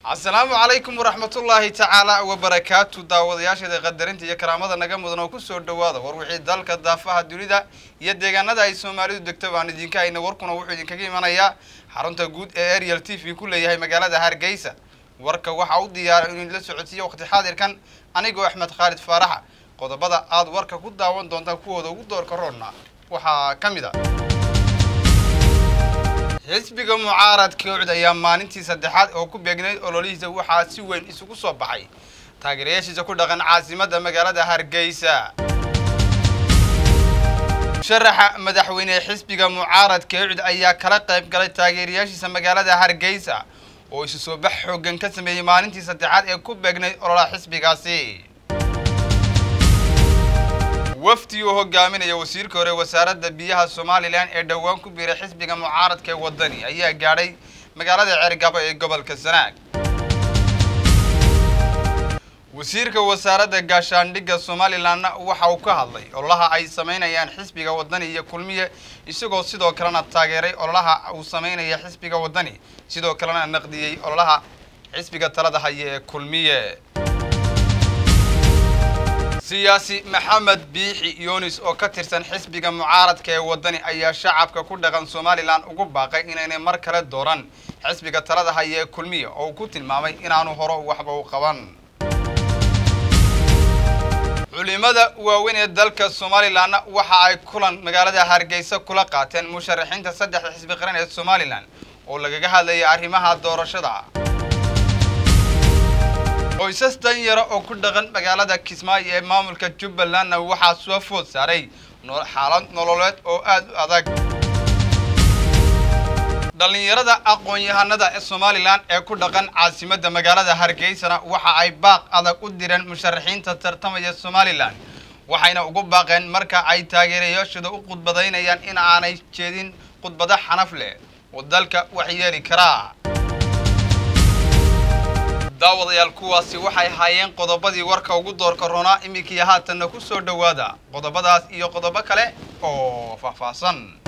asalaamu calaykum waraxmatullaahi tacaala wabarakaatu daawadayaasheeda qadarinta iyo karaamada naga mudan oo kusoo dhawaada war wixii dalka daafaha dunida iyo deegaanada ay soomaalidu degto baan idinka hayna warkuna wuxuu idinkaga imanayaa xarunta guud ee ariel t v ku leeyahay magaalada hargeysa warka waxaa u diyaara inuu idinla socodsiiyo waqti xaadirkan anigoo axmed khaalid faaraxa qodobada aad warka ku daawan doontaan kuwooda ugu doorka roonna waxaa ka mid a xisbiga mucaaradka ucd ayaa maalintii saddexaad oo ku beegnayd ololihiisa waxaa si weyn isugu soo baxay taageerayaashiisa ku dhaqan caasimadda magaalada hargeysa musharaxa madaxweyne xisbiga mucaaradka ucd ayaa kala qayb galay taageerayaashiisa magaalada hargeysa oo isu soo bax xooggan ka sameeyey maalintii saddexaad ee ku beegnayd ololaha xisbigaasi wafdi uu hogaaminaya wasiirka hore wasaaradda biyaha somalilan ee dhowaan ku biiray xisbiga mucaaradka ee wadani ayaa gaadhay magaalada ceergabo ee gobolka sanaag wasiirka wasaaradda gaashaandhigga somalilanna waxa uu ka hadlay ololaha ay samaynayaan xisbiga wadani iyo kulmiye isagoo sidoo kalena taageeray ololaha uu samaynaya xisbiga wadani sidoo kalena naqdiyey ololaha xisbiga talada haya ee kulmiye siyaasi maxamed biixi yunis oo ka tirsan xisbiga mucaaradka ee wadani ayaa shacabka ku dhaqan somalilan ugu baaqay inaynay mar kale dooran xisbiga talada haya ee kulmiya oo uu ku tilmaamay inaanu horo waxba u qaban culimada waaweyn ee dalka somalilanna waxa ay kulan magaalada hargeysa kula qaateen musharaxiinta saddexda xisbi qaran ee somalilan oo lagaga hadlayay arrimaha doorashada qoysas danyaro oo ku dhaqan magaalada kismaayo ee maamulka jubbalandna waxaa soo food saaray xaalad nololeed oo aada u adag dhallinyarada aqoon-yahanada ee somalilan ee ku dhaqan caasimadda magaalada hargeysana waxa ay baaq adag u direen musharaxiinta tartamaya somalilan waxayna ugu baaqeen marka ay taageerayaashooda u khudbadaynayaan in aanay jeedin khudbado xanaf leh oo dalka waxyeeli karaa daawadayaal kuwaasi waxay haayeen qodobadii warka ugu doorka roonaa iminkii haatanna ku soo dhowaada qodobadaas iyo qodobo kale oo faahfaahsan